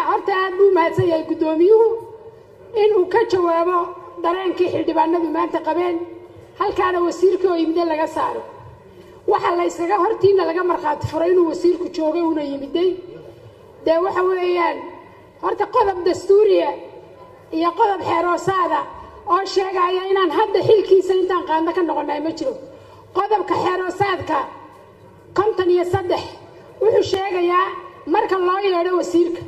horta aad buu mahadsan yahay guddoomiyuhu inuu ka jawaabo dareenkii xildhibaanadu maanta qabeen halkaana wasiirkii oo yimide laga saaro waxaa la yskaga hortiina laga markhaati furay inuu wasiirku joogay una yimiday dee waxa weeyaan horta qodob dastuuriya iyo qodob xeeroosaada oo sheegaya inaan hadda xilkiisa intaan qaadno ka noqonay ma jiro qodobka xeeroosaadka konton iyo saddex wuxuu sheegayaa marka loo yeedho wasiirka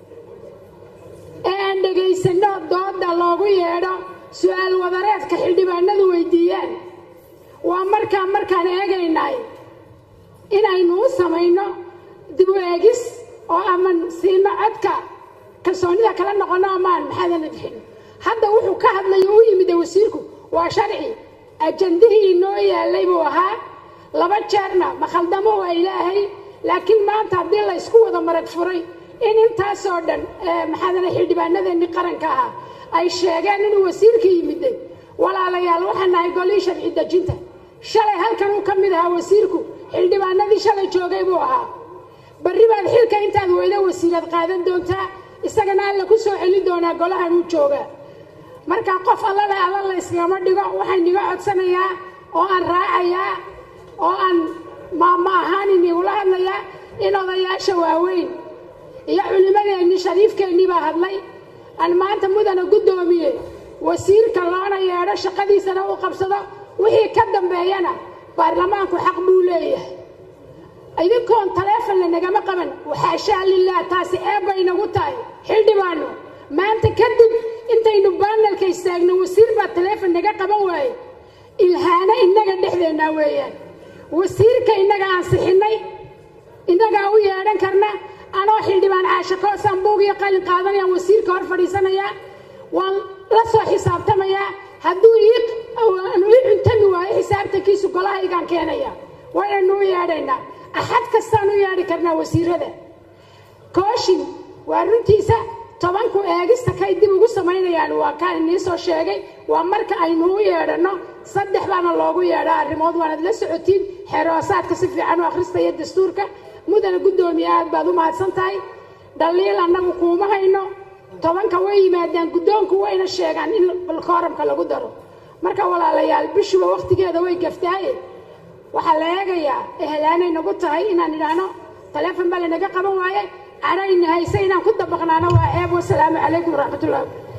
ee aan dhegaysanno dooda loogu yeedho su-aal wadareedka xildhibaanadu weydiiyaan waa markaa markaan eegaynay inaynu u samayno dib u eegis oo aman siino codka kalsoonida kala noqono amaan maxaadana bixin hadda wuxuu ka hadlay oo u yimida wasiirku waa sharci ajandihii inoo yaalay buu ahaa laba jeerna makhaldamo waa ilaahay laakiin maanta haddii la ysku wada marag furay in intaasoo dhan maxaadana xildhibaanadeenni qaranka ahaa ay sheegeen inuu wasiirka yimiday walaalayaal waxaan nahay golii sharci dejinta shalay halkan uu ka mid ahaa wasiirku xildhibaanadii shalay joogay buu ahaa barri baad xilka intaad weydo wasiiraad qaadan doontaa isagana alla ku soo celin doonaa golahan uu joogaa marka qof allale alla la yskagama dhigo waxaan iga codsanayaa oo aan raacayaa oo aan maama ahaan inigula hadlayaa in odayaasha waaweyn iyo culimmadeenni shariifkeennii baa hadlay aan maanta mudana guddoomiye wasiirka loona yeedho shaqadiisana uu qabsado wixii ka dambeeyana baarlamaanku xaq buu leeyahay idinkoon taleefon lanagama qaban waxaashaa lilah taasi eebbay nagu tahay xildhibaano maanta kadib intaynu baanalka istaagno wasiir baa taleefon naga qaban waaye ilhaano innaga dhexdeennaa weeyaan wasiirka innaga aansixinnay innagaa u yeedhan karna anoo xildhibaan caashakoo sambuug iyo qalin qaadanayaan wasiirka hor fadhiisanayaa waan la soo xisaabtamayaa hadduu ii cuntami waayo xisaabtankiisu golahaygaan keenaya waynaynu u yeedhaynaa axad kastaan u yeedhi karnaa wasiirada kooshin waa runtiisa tobanku eegista kay dib ugu samaynayaan waa kaan inii soo sheegay waa marka aynu u yeedhanno saddex baana loogu yeedhaa arrimood waanad la socotiin xeeroosaadka si fiican u akhrista iyo dastuurka mudana guddoomiye aad baad u mahadsan tahay dhaliil annagu kuuma hayno tobanka way yimaadaan guddoonku wayna sheegaan in kooramka lagu daro marka walaalayaal bishuba wakhtigeeda way gaftaaye waxaa la eegayaa ehelaanay nagu tahay inaan idhaahno taleefon baa lanaga qaban waaye cadhayna hayse inaan ku dabaqnaano waa ceeb wasalaamu calaykum waraxmatullahi